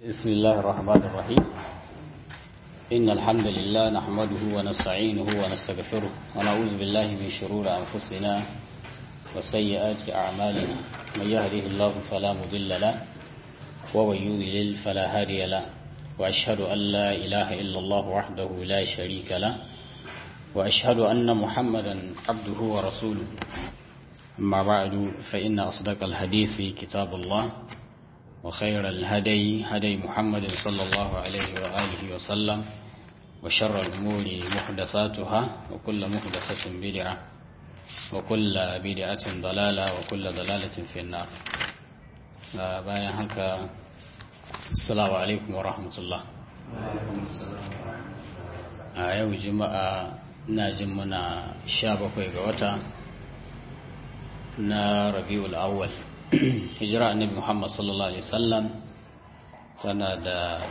بسم الله الرحمن الرحيم إن الحمد لله نحمده ونستعينه ونستغفره ونعوذ بالله من شرور أنفسنا وسيئات أعمالنا من يهده الله فلا مضل له ومن يضلل فلا هادي له وأشهد أن لا إله إلا الله وحده لا شريك له وأشهد أن محمدا عبده ورسوله أما بعد فإن أصدق الحديث كتاب الله وخير الهدي هدي محمد صلى الله عليه وآله وسلم وشر الأمور محدثاتها وكل محدثة بدعة وكل بدعة ضلالة وكل ضلالة في النار بايا هكا السلام عليكم ورحمة الله a yau juma'a na jin muna sha bakwai ga wata na rabi'ul awwal hijira annabi muhammad sallallahu alaihi wasallam tana da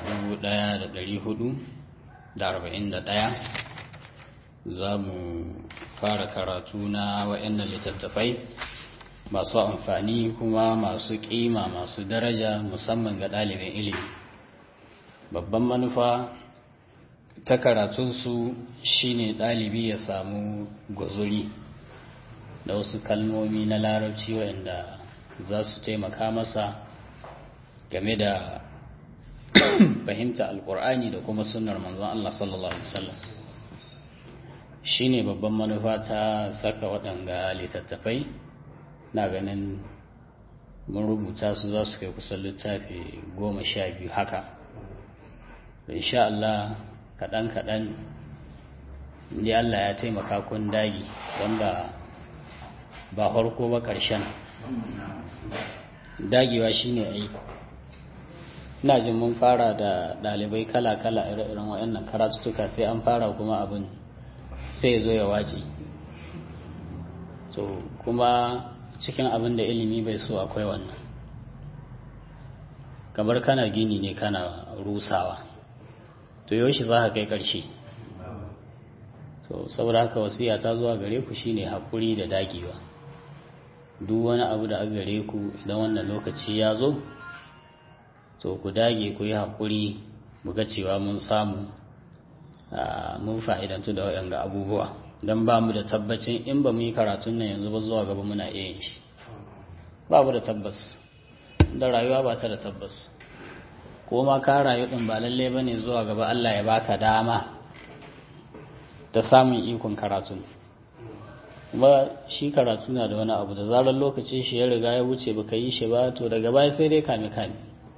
1441 za mu fara karatu na wa'annan littattafai masu amfani kuma masu kima masu daraja musamman ga ɗalibin ilimi babban manufa ta karatunsu shine ɗalibi ya samu guzuri da wasu kalmomi na larabci waɗanda za su taimaka masa game da fahimta alkur'ani da kuma sunnar manzon Allah sallallahu alaihi wasallam shine babban manufa ta saka waɗanga littattafai na ganin mun rubuta su za su kai kusan littafi goma sha biyu haka insha Allah kaɗan-kaɗan inda Allah ya taimaka kun dagi don ba ba harko ba ƙarshen dagewa shine ai ina jin mun fara da dalibai kala-kala ire-iren waɗannan karatutuka sai an fara kuma abin sai ya zo ya wace to kuma cikin abin da ilimi bai so akwai wannan kamar kana gini ne kana rusawa to yaushe za ka kai ƙarshe to saboda haka wasiya ta zuwa gare ku shine haƙuri da dagewa duk wani abu da aka gare ku idan wannan lokaci ya zo to ku dage ku yi haƙuri muga cewa mun samu mun fa'idantu da waɗanda abubuwa don ba mu da tabbacin in ba mu yi karatun nan yanzu ba zuwa gaba muna iya yin shi ba mu da tabbas da rayuwa ba ta da tabbas ko ma ka rayu ɗin ba lalle ba ne zuwa gaba Allah ya baka dama ta samun ikon karatun kuma shi karatu na da wani abu da zarar lokacin shi ya riga ya wuce baka yi shi ba to daga baya sai dai kame kame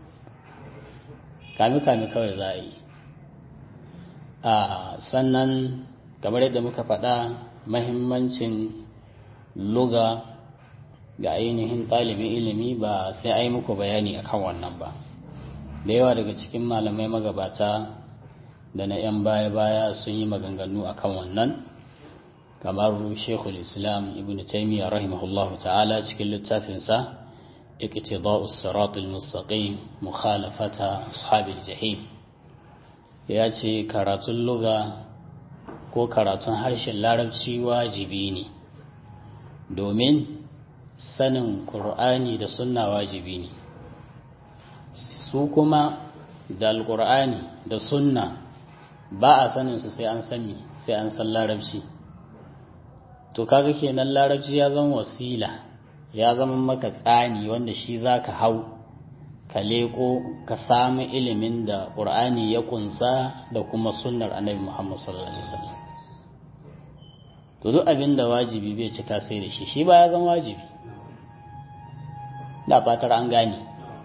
kame kame kawai za a yi a sannan kamar yadda muka faɗa mahimmancin luga ga ainihin ɗalibin ilimi ba sai a yi muku bayani akan wannan ba da yawa daga cikin malamai magabata da na 'yan baya-baya sun yi maganganu akan wannan kamar shekul islam ibn taimiyya rahimahullah ta'ala cikin littafinsa iqtida'u siratul mustaqim mukhalafata ashabil jahim ya ce karatun luga ko karatun harshen larabci wajibi ne domin sanin qur'ani da sunna wajibi ne su kuma da alqur'ani da sunna ba a sanin su sai an sani sai an san larabci to kaga kenan larabci ya zama wasila ya zama maka tsani wanda shi zaka hau ka leko ka samu ilimin da ƙur'ani ya kunsa da kuma sunnar annabi Muhammad sallallahu alaihi wasallam to duk abin da wajibi bai cika sai da shi shi ba ya zama wajibi da fatar an gane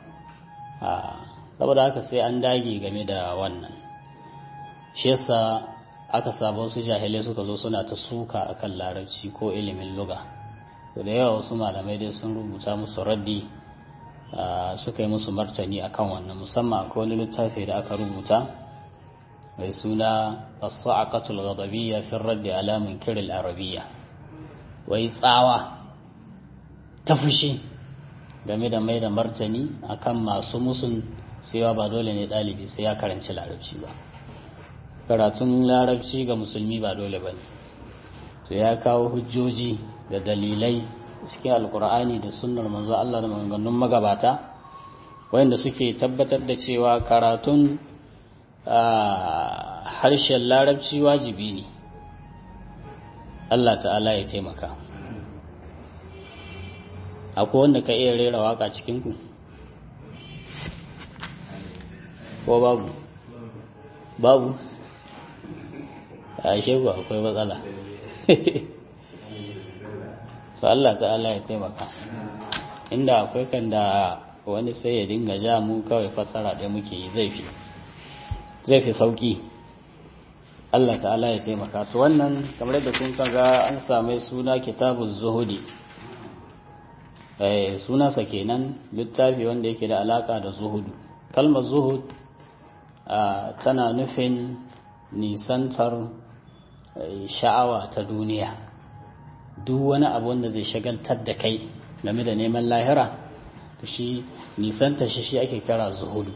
saboda haka sai an dage game da wannan shi yasa aka saba wasu jahilai suka zo suna ta suka akan larabci ko ilimin luga to da yawa wasu malamai dai sun rubuta musu raddi suka yi musu martani akan wannan musamman akwai wani littafi da aka rubuta mai suna as-sa'aqatul ghadabiyya fi radd ala munkir al-arabiyya wai tsawa ta fushi game da mai da martani akan masu musun cewa ba dole ne ɗalibi sai ya karanci larabci ba karatun larabci ga musulmi ba dole ba ne to ya kawo hujjoji da dalilai cikin alkur'ani da sunnar manzo Allah da maganganun magabata wanda suke tabbatar da cewa karatun harshen larabci wajibi ne Allah ta'ala ya taimaka akwai wanda ka iya rera waka cikinku ko babu babu a shegu akwai matsala so Allah ta'ala ya taimaka inda akwai kan da wani sai ya dinga ja mu kawai fassara ɗaya muke yi zai fi zai fi sauki Allah ta'ala ya taimaka to wannan kamar da kun ga an same suna kitabuz zuhudi eh sunansa kenan littafi wanda yake da alaka da zuhudu kalmar zuhud tana nufin nisantar sha'awa ta duniya duk wani abu wanda zai shagaltar da kai game da neman lahira to shi nisanta shi shi ake kira zuhudu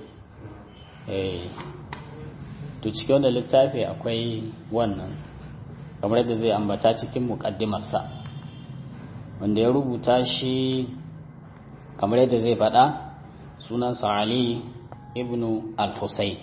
to cikin wanda littafi akwai wannan kamar yadda zai ambata cikin muƙaddimarsa wanda ya rubuta shi kamar yadda zai faɗa sunansa ali ibnu al-husayn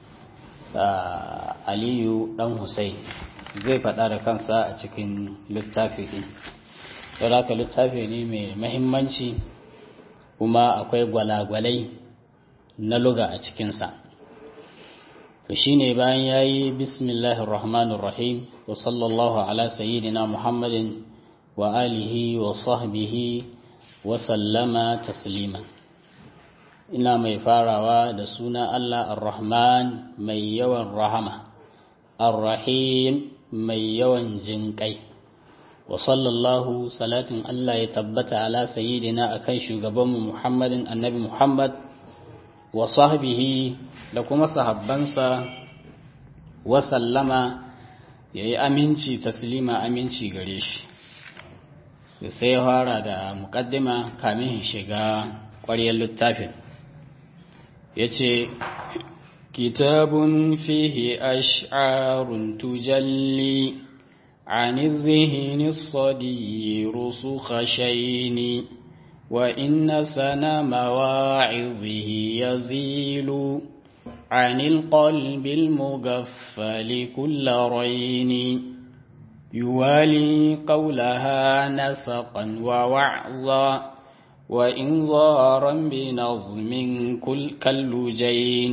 aliyu dan husayn zai faɗa da kansa a cikin littafi ɗin don haka littafi ne mai mahimmanci kuma akwai gwalagwalai na luga a cikinsa to shine bayan ya yi bismillahir rahmanir rahim wa sallallahu ala sayyidina muhammadin wa alihi wa sahbihi wa sallama tasliman ina mai farawa da suna Allah ar-Rahman mai yawan rahama ar-Rahim mai yawan jinƙai wa sallallahu salatin Allah ya tabbata ala sayyidina akan shugabanmu Muhammadin annabi Muhammad wa sahbihi da kuma sahabbansa wa sallama yayi aminci taslima aminci gare shi sai ya fara da muqaddima kamin shiga ƙwaryar littafin yace kitabun fihi ash'arun tujalli عن الذهن الصدي رسخ شين وإن سنا مواعظه يزيل عن القلب المغفل كل رين يوالي قولها نسقا ووعظا وإنظارا بنظم كل كاللجين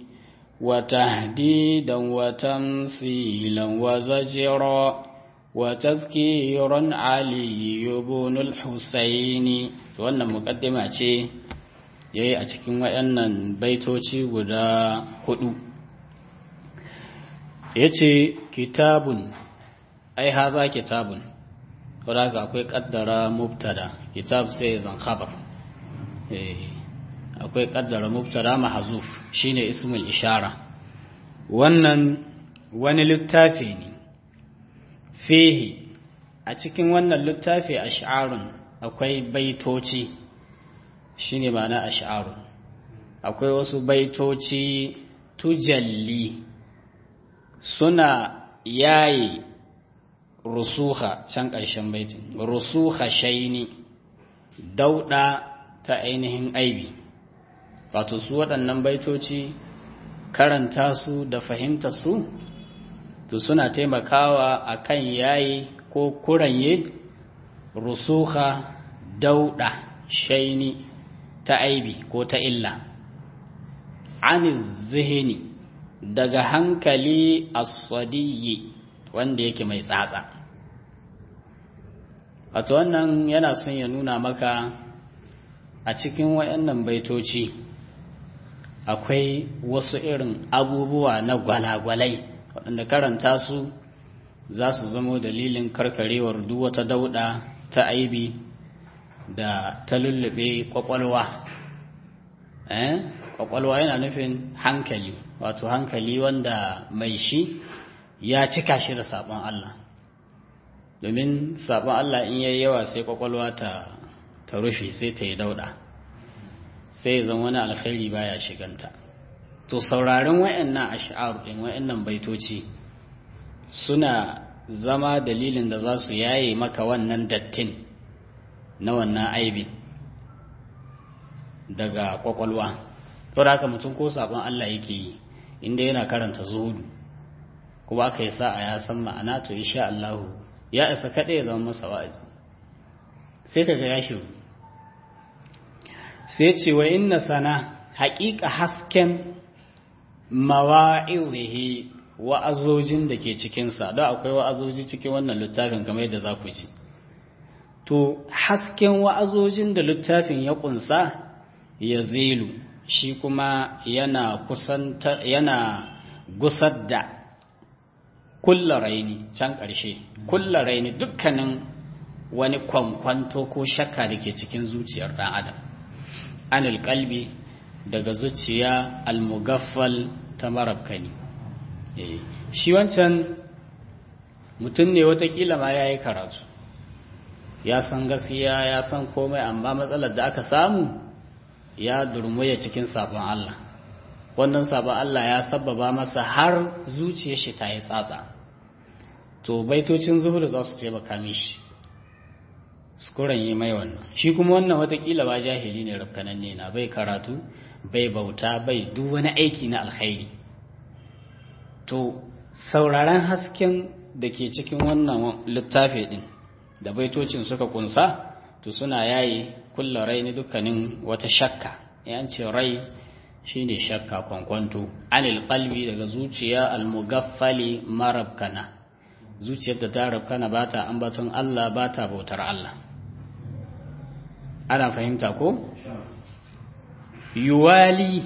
وتهديدا وتمثيلا وزجرا وتذكيرا علي بن الحسين wannan mukaddima ce yayi a cikin wayannan baitoci guda hudu yace kitabun ai haza kitabun saboda akwai kaddara mubtada kitab sai zan khabar eh akwai kaddara mubtada mahzuf shine ismul ishara wannan wani littafi ne fihi a cikin wannan littafi ash'arun akwai baitoci shine ma'ana ash'arun akwai wasu baitoci tujalli suna yayi rusuha can ƙarshen baitin rusuha shaini dauɗa ta ainihin aibi wato su waɗannan baitoci karanta su da fahimta su to suna taimakawa akan yayi ko kuranye rusuha dauɗa shaini ta aibi ko ta illa an zihini daga hankali as-sadiyyi wanda yake mai tsatsa wato wannan yana son ya nuna maka a cikin wayannan baitoci akwai wasu irin abubuwa na gwalagwalai waɗanda karanta su za su zamo dalilin karkarewar duk wata dauɗa ta aibi da ta lullube kwakwalwa eh kwakwalwa yana nufin hankali wato hankali wanda mai shi ya cika shi da sabon Allah domin sabon Allah in yayi yawa sai kwakwalwa ta ta rufe sai ta yi dauda sai zan wani alkhairi baya shiganta to sauraron wayannan ash'ar din wayannan baitoci suna zama dalilin da za su yaye maka wannan dattin na wannan aibin daga kwakwalwa to da haka mutum ko sabon Allah yake yi inda yana karanta zuhudu kuma aka yi sa'a ya san ma'ana to insha Allah ya isa kaɗai ya zama masa wa'azi sai kaga ya shiru sai ce wa inna sana haƙiƙa hasken mawa'izihi wa'azojin da ke cikinsa don akwai wa'azoji cikin wannan littafin kamar yadda za ku ji to hasken wa'azojin da littafin ya ƙunsa ya zilu shi kuma yana kusanta yana gusar da kulla raini can ƙarshe kulla raini dukkanin wani kwankwanto ko shakka da ke cikin zuciyar ɗan adam anil kalbi daga zuciya almugaffal ta marabkani shi wancan mutum ne watakila ma ya yi karatu ya san gaskiya ya san komai amma matsalar da aka samu ya durmuya cikin sabon Allah wannan sabon Allah ya sababa masa har zuciyar shi ta yi tsatsa to baitocin zuhur za su taimaka mishi sukuran yi mai wannan shi kuma wannan watakila ba jahili ne rafkananne na bai karatu bai bauta bai duk wani aiki na alkhairi to sauraron hasken da ke cikin wannan littafi din da baitocin suka kunsa to suna yayi kulla rai ni dukkanin wata shakka yan ce rai shine shakka kwankwanto anil qalbi daga zuciya almugaffali marabkana zuciyar da ta rabkana ba ta ambaton Allah ba ta bautar Allah ana fahimta ko yuwali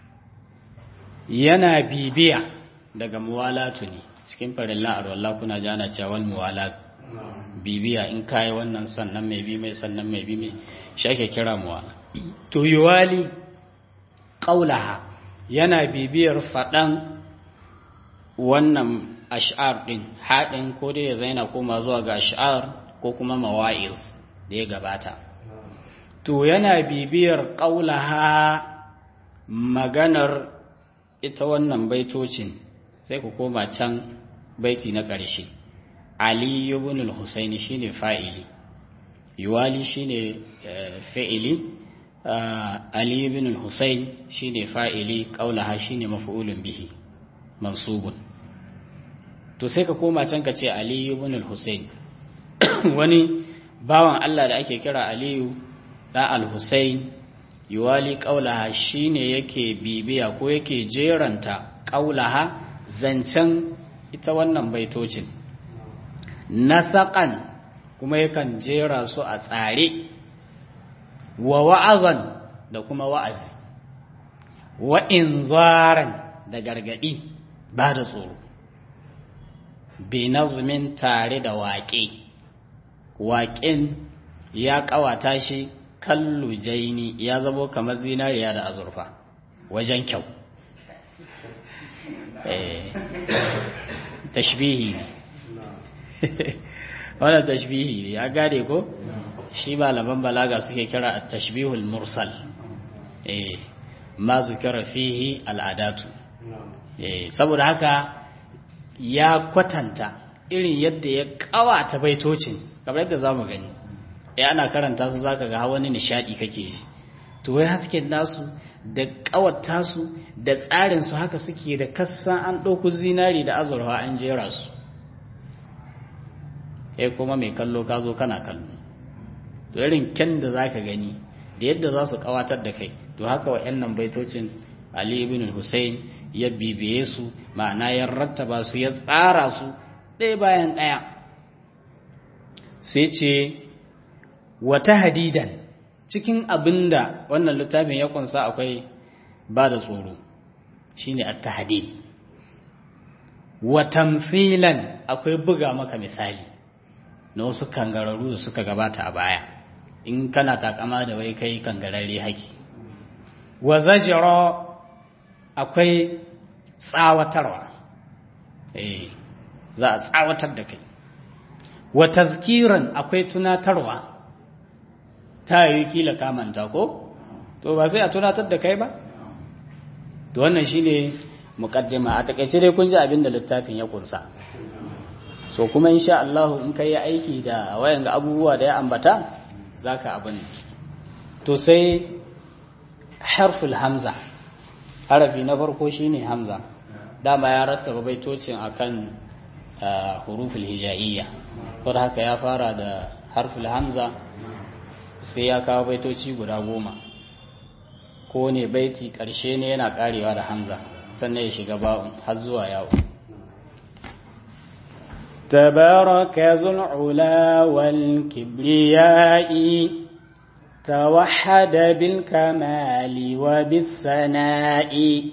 yana bibiya daga muwalatu ne cikin farin la'ar wallah kuna ji ana cewa muwalatu bibiya in kayi wannan sannan mai bi mai sannan mai bi mai shi ake kira muwala to yuwali qaulaha yana bibiyar faɗan wannan ash'ar ɗin haɗin ko dai ya zaina koma zuwa ga ash'ar ko kuma mawa'iz da ya gabata to yana bibiyar ƙaulaha maganar ita wannan baitocin sai ku koma can baiti na ƙarshe ali ibn al-husaini shine fa'ili yuwali shine fa'ili ali ibn al-husain shine fa'ili ƙaulaha shine maf'ulun bihi mansubun to sai ka koma can ka ce aliyu ibn al-husayn wani bawan Allah da ake kira aliyu da al-husayn yuwali qaulaha shine yake bibiya ko yake jeranta qaulaha zancen ita wannan baitocin nasaqan kuma yakan jera su a tsare wa wa'azan da kuma wa'azi wa inzaran da gargadi ba da tsoro binazmin tare da waƙe waƙen ya ƙawata shi kallu jaini ya zamo kamar zinariya da azurfa wajen kyau tashbihi ne wannan tashbihi ne ya gade ko shi malaman balaga suke kira a tashbihul mursal ma zukira fihi al'adatu saboda haka ya kwatanta irin yadda ya kawata baitocin kamar yadda za mu gani ya ana karanta su zaka ga wani nishadi kake ji to wai hasken nasu da kawata su da tsarin su haka suke da kassan an ɗauku zinari da azurfa an jera su eh kuma mai kallo ka zo kana kallo to irin kyan da zaka gani da yadda za su kawatar da kai to haka wa'annan baitocin Ali ibn Hussein ya bibiye su ma'ana ya rattaba su ya tsara su ɗaya bayan ɗaya sai ce wata hadidan cikin abinda wannan littafin ya kunsa akwai ba da tsoro shine at-tahdid wa tamthilan akwai buga maka misali na wasu kangararru da suka gabata a baya in kana takama da wai kai kangararre haki wa zajra akwai tsawatarwa eh za a tsawatar da kai wa tazkiran akwai tunatarwa ta yi kila kamanta ko to ba sai a tunatar da kai ba to wannan shine muqaddima a takaice dai kun ji abin da littafin ya kunsa so kuma insha Allah in kai aiki da wayan ga abubuwa da ya ambata zaka abin to sai harful hamza harafi na farko shine hamza dama ya rattaba baitocin akan huruful hija'iyya ko haka ya fara da harful hamza sai ya kawo baitoci guda goma ko ne baiti ƙarshe ne yana ƙarewa da hamza sannan ya shiga ba'un har zuwa yawo تبارك ذو العلا والكبرياء توحد بالكمال وبالثناء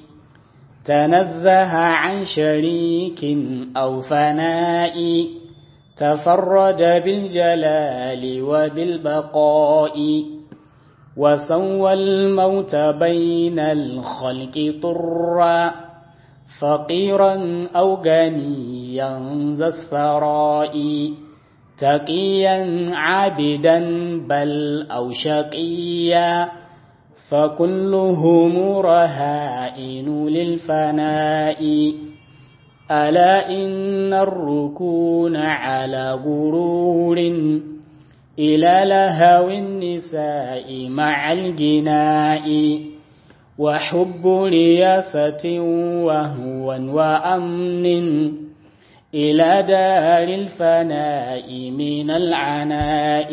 تنزه عن شريك أو فناء تفرد بالجلال وبالبقاء وسوى الموت بين الخلق طرا فقيرا أو غنيا ذا الثراء تقيا عابدا بل أو شقيا فكلهم رهائن للفناء ألا إن الركون على غرور إلى لهو النساء مع الجناء وحب رياسة وهو وأمن إلى دار الفناء من العناء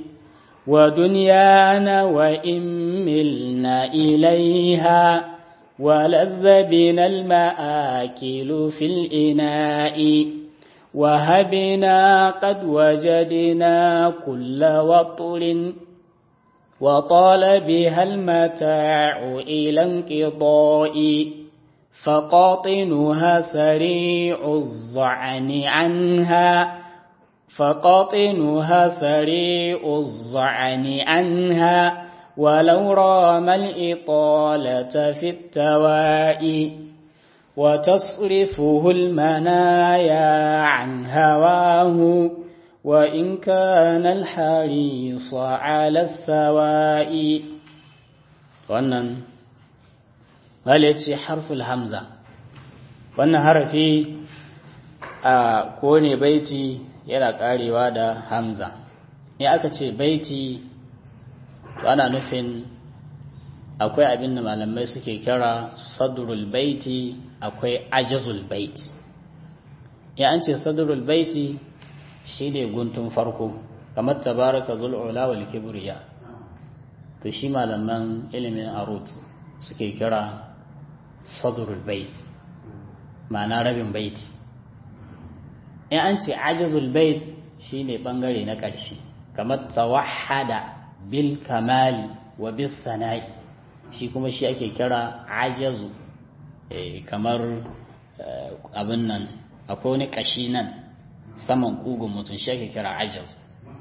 ودنيانا وإن ملنا إليها ولذ بنا المآكل في الإناء وهبنا قد وجدنا كل وطر وطال بها المتاع إلى انقضاء فقاطنها سريع الظعن عنها فقاطنها سريع الظعن عنها ولو رام الإطالة في التواء وتصرفه المنايا عن هواه وإن كان الحريص على الثواء wannan wale ce harful hamza wannan harafi a kone baiti yana karewa da hamza ne aka ce baiti ana nufin akwai abin da malamai suke kira sadrul baiti akwai ajazul baiti ya an ce sadrul baiti shine guntun farko kamar tabaraka zul ula wal kibriya to shi malaman ilimin arut suke kira sadrul bait ma'ana rabin baiti in an ce ajazul bait shine bangare na ƙarshe kamar tawahhada bil kamali wa bis sana'i shi kuma shi ake kira ajazu kamar abin nan akwai wani kashi nan saman kugun mutum shi ake kira ajaz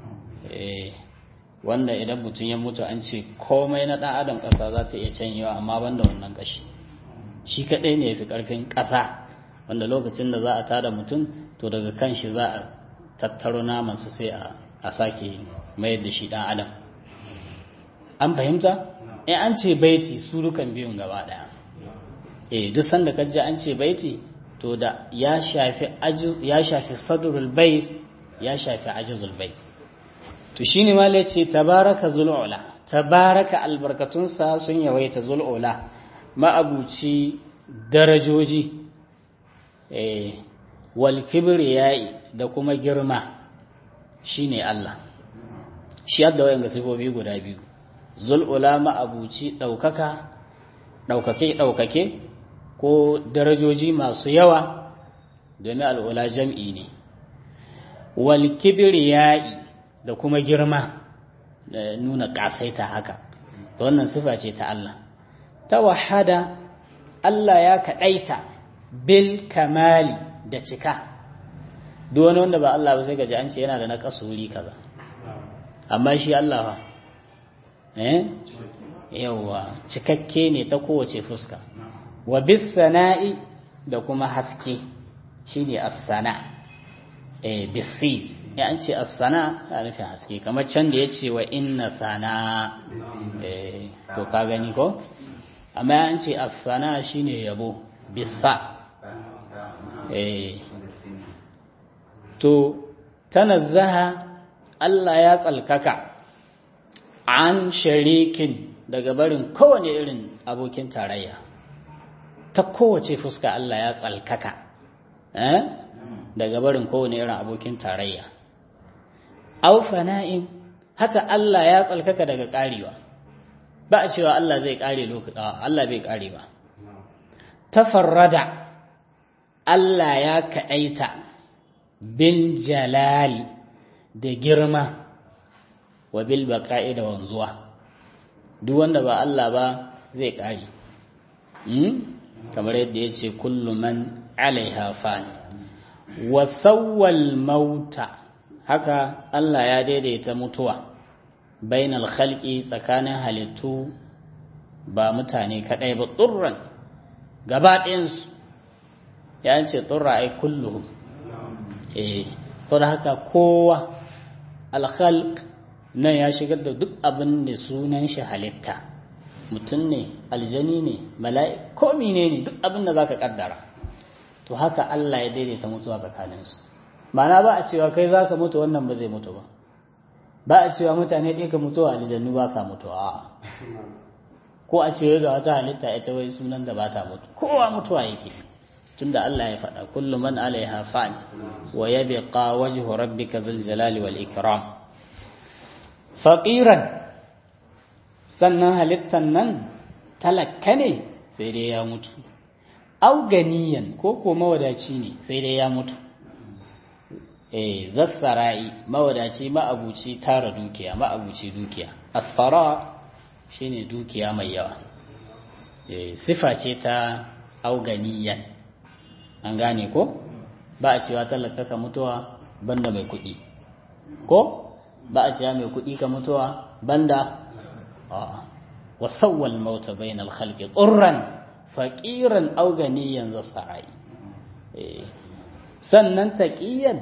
wanda idan mutum ya mutu an ce komai na ɗan adam ƙasa za ta iya canyewa amma banda wannan kashi shi kaɗai ne ya fi ƙarfin ƙasa wanda lokacin da za a tada mutum to daga kan shi za a tattaro namansa sai a sake mayar da shi ɗan adam an fahimta in an ce baiti su dukan biyun gaba ɗaya eh duk sanda ka ji an ce baiti to da ya shafi ya shafi sadrul bait ya shafi ajzul bait to shine ma ya ce tabaraka zulula tabaraka albarkatunsa sun yawaita zulula ma'abuci darajoji eh wal kibriyai da kuma girma shine Allah shi yadda wayan ga sifofi guda biyu zulula ma'abuci daukaka daukake daukake ko darajoji masu yawa domin al'ula jam'i ne wal kibriyai da kuma girma da nuna kasaita haka to wannan sifa ce ta Allah tawahada Allah ya kaɗaita bil kamali da cika duk wani wanda ba Allah ba sai gaji an ce yana da na kasuri kaza amma shi Allah fa eh yawa cikakke ne ta kowace fuska wa bis sana'i da kuma haske shine as-sana eh bisi ya an ce as-sana a nufin haske kamar can da yace wa inna sana eh to ka gani ko amma ya an ce as-sana shine yabo bisa eh to tanazzaha Allah ya tsalkaka an sharikin daga barin kowane irin abokin tarayya ta kowace fuska Allah ya tsalkaka eh daga barin kowane irin abokin tarayya au fana'in haka Allah ya tsalkaka daga karewa ba a cewa Allah zai kare lokaci Allah bai kare ba tafarrada Allah ya kaɗaita bin jalali da girma wa bil baqa'i da wanzuwa duk wanda ba Allah ba zai ƙari kamar yadda ya ce kullu man alaiha fan wa sawwal mauta haka Allah ya daidaita mutuwa bainal khalqi tsakanin halittu ba mutane kadai ba tsurran gaba ɗayansu ya ce tsurra ai kulluhum eh to da haka kowa alkhalq nan ya shigar da duk abin da sunan shi halitta mutum ne aljani ne mala'i ko mine ne duk abin da zaka kaddara to haka Allah ya daidaita mutuwa tsakaninsu ma'ana ba a cewa kai zaka mutu wannan ba zai mutu ba ba a cewa mutane ɗaya ka mutuwa aljannu ba sa mutuwa ko a cewa ga wata halitta ita wai sunan da ba ta mutu kowa mutuwa yake tunda Allah ya faɗa kullu man alaiha fan wa yabqa wajhu rabbika dhul jalali wal ikram faqiran sannan halittan nan talakka ne sai dai ya mutu au ganiyan ko ko mawadaci ne sai dai ya mutu eh zassara'i mawadaci ma'abuci tara dukiya ma'abuci dukiya asfara shine dukiya mai yawa eh sifa ce ta auganiyan an gane ko ba a cewa talaka ka mutuwa banda mai kuɗi ko ba a cewa mai kuɗi ka mutuwa banda wa sawwal mauta bainal khalqi qurran faqiran aw ganiyan zasarai sannan taqiyan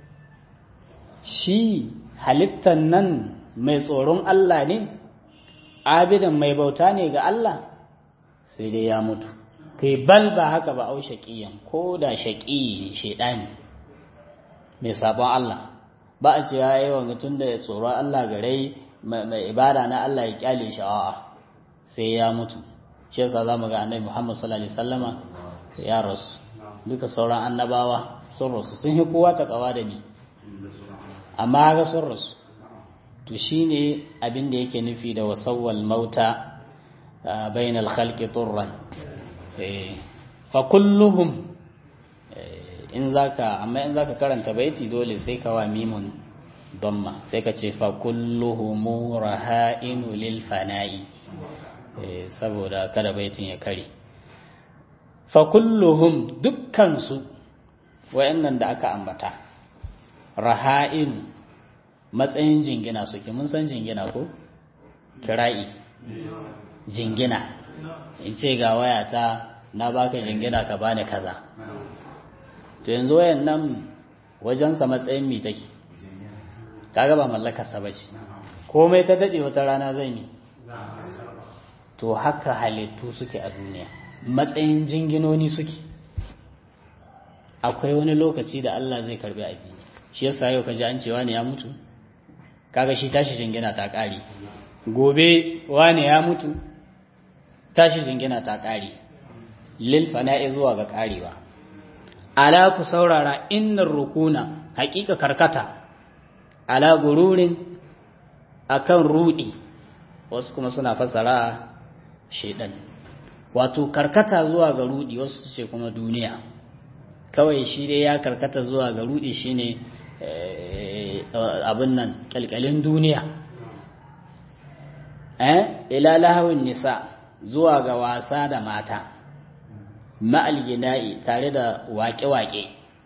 shi halittan nan mai tsoron Allah ne abidan mai bauta ne ga Allah sai dai ya mutu kai bal ba haka ba au shaqiyan ko da shaqi shedani mai sabon Allah ba a ce ya yi wa mutum da tsoron Allah gare mai ibada na Allah ya kyale shi a'a sai ya mutu shi yasa zamu ga annabi Muhammad sallallahu alaihi wasallama ya rasu duka sauran annabawa sun rasu sun yi kowa ta kawa da ni amma ga sun rasu to shine abin da yake nufi da wasawwal mauta bainal khalqi turran fa kulluhum in zaka amma in zaka karanta baiti dole sai ka wa mimun damma sai ka ce fa kulluhum raha'inu lil fana'i saboda kada baitin ya kare fa kulluhum dukkan su wayannan da aka ambata raha'in matsayin jingina suke mun san jingina ko kira'i jingina in ce ga wayata na baka jingina ka bani kaza to yanzu wayan nan wajensa matsayin mi take kaga ba mallakarsa ba ce komai ta daɗe wata rana zai mi to haka halittu suke a duniya matsayin jinginoni suke akwai wani lokaci da Allah zai karbi abi shi yasa yau kaji an cewa ne ya mutu kaga shi tashi jingina ta ƙare gobe wane ya mutu tashi jingina ta ƙare lil fana'i zuwa ga ƙarewa ala ku saurara innar rukuna haƙiƙa karkata ala gururin akan rudi wasu kuma suna fasara shedan wato karkata zuwa ga rudi wasu ce kuma duniya kawai shi dai ya karkata zuwa ga rudi shine abin nan kyalkyalin duniya eh ila lahawin nisa zuwa ga wasa da mata ma'al gina'i tare da waƙe-waƙe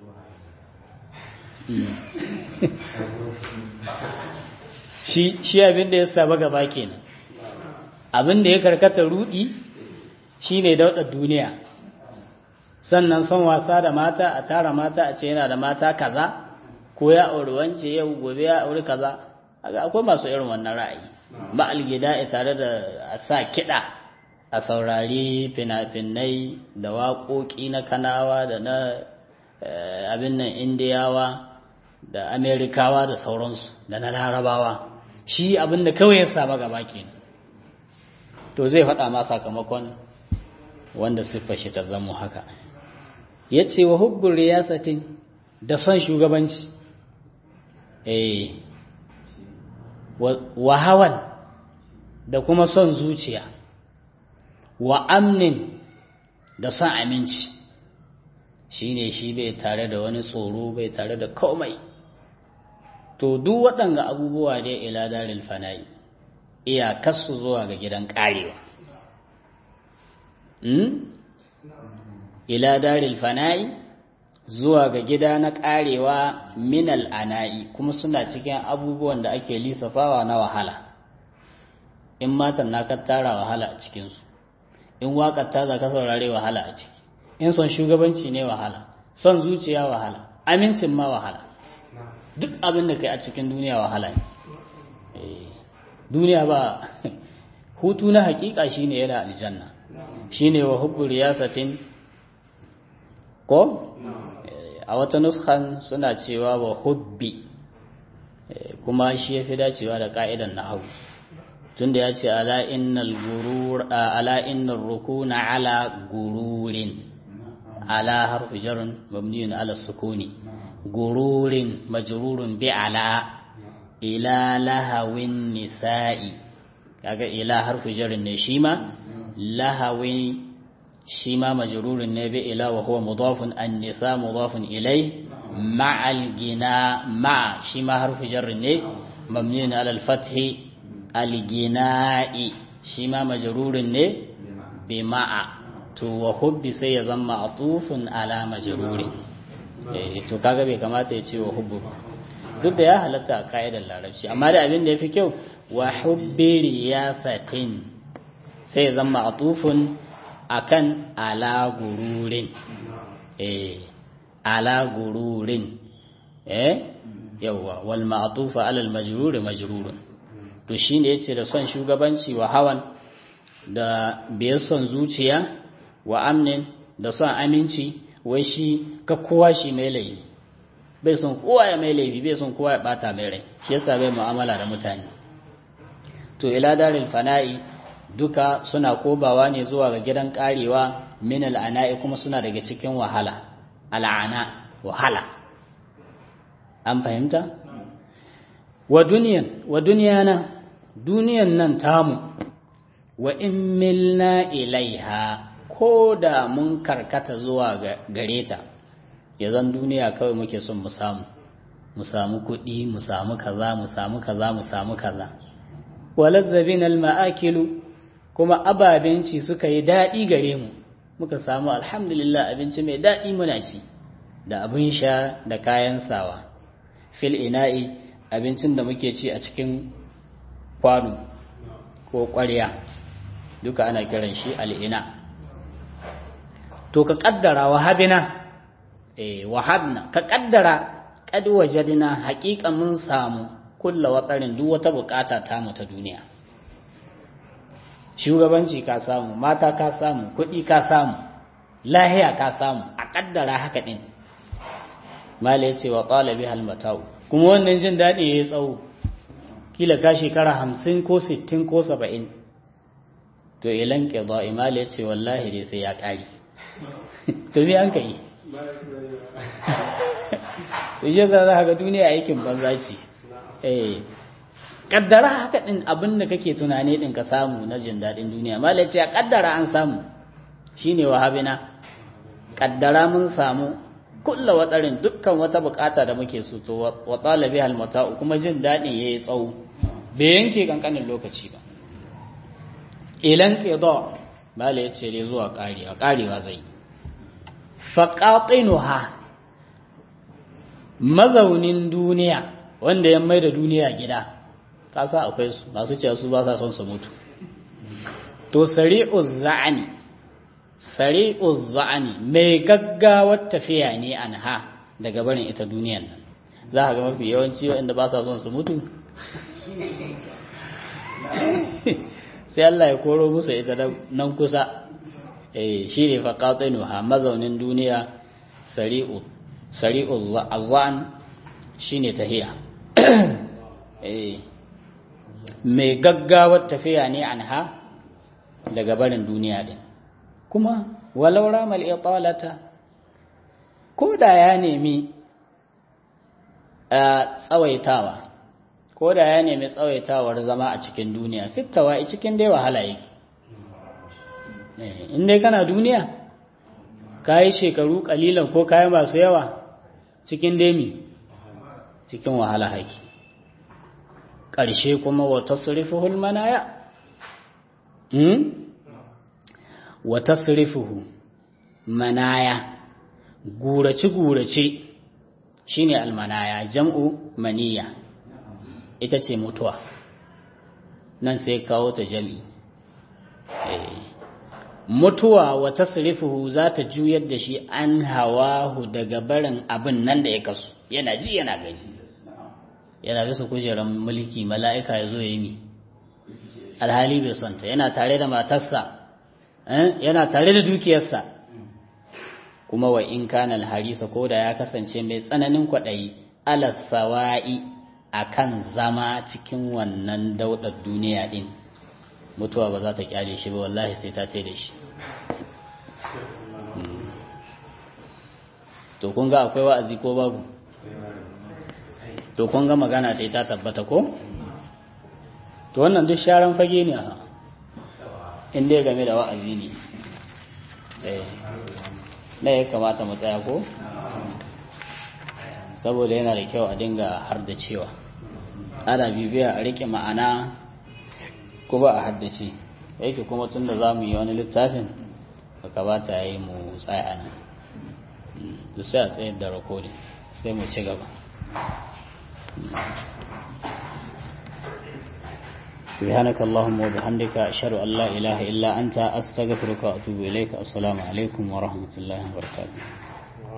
shi abin da ya saba gaba kenan abin da ya karkata rudi shi ne daudar duniya sannan son wasa da mata a tara mata a ce yana da mata kaza ko ya auri wance yau gobe ya auri kaza akwai masu irin wannan ra'ayi ma'al gina'i tare da a sa kiɗa a saurari fina-finai da waƙoƙi na kanawa da na abin nan indiyawa da amerikawa da sauransu da na larabawa shi abin da kawai ya saba gaba kenan to zai faɗa ma sakamakon wanda siffar shi ta zamo haka ya ce wa hubbun riyasatin da son shugabanci eh wa hawan da kuma son zuciya wa amnin da son aminci shi ne shi bai tare da wani tsoro bai tare da komai to duk waɗanga abubuwa dai ila daril fana'i iyakarsu zuwa ga gidan ƙarewa ila daril fana'i zuwa ga gida na ƙarewa minal ana'i kuma suna cikin abubuwan da ake lisafawa na wahala in matan na ka tara wahala a cikinsu in waƙar ta za ka saurare wahala a ciki in son shugabanci ne wahala son zuciya wahala amincin ma wahala duk abin da kai a cikin duniya wahala ne duniya ba hutu na hakika shine yana aljanna shine wa hubbu riyasatin ko a wata nuskan suna cewa wa hubbi kuma shi yafi dacewa da ka'idan nahwu tunda ya ce ala innal gurur ala innar rukuna ala gururin ala harfu jarun mabniyun ala sukuni gururin majrurun bi ala ila lahawin nisa'i kaga ila harfu jarun ne shi ma lahawin shi ma majrurun ne bi ila wa huwa mudafun an nisa mudafun ilai ma'al gina ma shi ma harfu jarun ne mabniyun ala al-fathi al-gina'i shi ma majrurun ne bi ma'a to wa hubbi sai ya zama atufun ala majrurin eh to kaga bai kamata ya ce wa hubbu duk da ya halatta a ka'idar larabci amma da abin da ya fi kyau wa hubbi riyasatin sai ya zama atufun akan ala gururin eh ala gururin eh yawa wal ma'tufa ala al majrur majrurun to shine yace da son shugabanci wa hawan da biyar son zuciya wa amnin da son aminci wai shi ka kowa shi mai laifi bai son kowa ya mai laifi bai son kowa ya bata mai rai shi yasa bai mu'amala da mutane to ila daril fana'i duka suna kobawa ne zuwa ga gidan karewa min al'ana'i kuma suna daga cikin wahala al'ana wahala an fahimta wa duniyan wa duniyana duniyan nan tamu wa in milna ilaiha ko da mun karkata zuwa gare ta ya zan duniya kawai muke son mu samu mu samu kuɗi mu samu kaza mu samu kaza mu samu kaza walazzabin alma'akilu kuma ababenci suka yi daɗi gare mu muka samu alhamdulillah abinci mai daɗi muna ci da abin sha da kayan sawa fil ina'i abincin da muke ci a cikin kwano ko ƙwarya duka ana kiran shi al'ina to ka ƙaddara wahabina eh wahabna ka ƙaddara kad wajadna haƙiƙa mun samu kulla watsarin duk wata bukata ta mu ta duniya shugabanci ka samu mata ka samu kuɗi ka samu lahiya ka samu a ƙaddara haka ɗin mala ya ce wa ƙalabi halmatau kuma wannan jin daɗi ya yi tsawo kila ka shekara hamsin ko sittin ko saba'in to ilan ƙiɗa imala ya ce wallahi dai sai ya ƙari to me an ka yi to shi za za ga duniya aikin banza ce eh kaddara haka din abin da kake tunani din ka samu na jin dadin duniya malai ce kaddara an samu shine wahabina kaddara mun samu kulla watarin dukkan wata bukata da muke so to wa talabi hal mata'u kuma jin dadin yayi tsawo bai yanke kankanin lokaci ba ilan qida malai ce ne zuwa karewa karewa zai faqatinuha mazaunin duniya wanda ya mai da duniya gida kasa akwai su masu cewa su ba sa son su mutu to sari'uz za'ani sari'uz za'ani mai gaggawar tafiya ne anha daga barin ita duniyan nan za ka ga mafi yawanci waɗanda ba sa son su mutu sai Allah ya koro musu ita nan kusa eh shi ne faqatinuha mazaunin duniya sari'u sari'u azan shine tahiya eh mai gaggawar tafiya ne anha daga barin duniya din kuma walau ramal italata ko da ya nemi tsawaitawa ko da ya nemi tsawaitawar zama a cikin duniya fitawa a cikin dai wahala yake in dai kana duniya ka yi shekaru kalilan ko kayi masu yawa cikin demi cikin wahala haiki ƙarshe kuma wata surifuhul manaya wata surifuhu manaya gurace-gurace shine almanaya jam'u maniya ita ce mutuwa nan sai kawo ta jami mutuwa wa tasrifuhu za ta juyar da shi an hawahu daga barin abin nan da ya kasu yana ji yana gani yana bisa kujerar mulki mala'ika ya zo ya yi mi alhali bai sonta yana tare da matarsa yana tare da dukiyarsa kuma wa in kana alharisa ko da ya kasance mai tsananin kwaɗayi alasawa'i a kan zama cikin wannan daudar duniya ɗin mutuwa ba za ta kyale shi ba wallahi sai ta da shi to kun ga akwai wa'azi ko babu to kun ga magana ta ta tabbata ko to wannan duk sharan fage ne a inda game da wa'azi ne na ya kamata mu tsaya ko saboda yana da kyau a dinga har da cewa ana bibiya a rike ma'ana ko ba a haddace yake kuma tun da za mu yi wani littafin ba kamata ya yi mu tsaya nan da sai a tsayar da rakodin sai mu ci gaba سبحانك اللهم وبحمدك أشهد أن لا إله إلا أنت أستغفرك وأتوب إليك السلام عليكم ورحمة الله وبركاته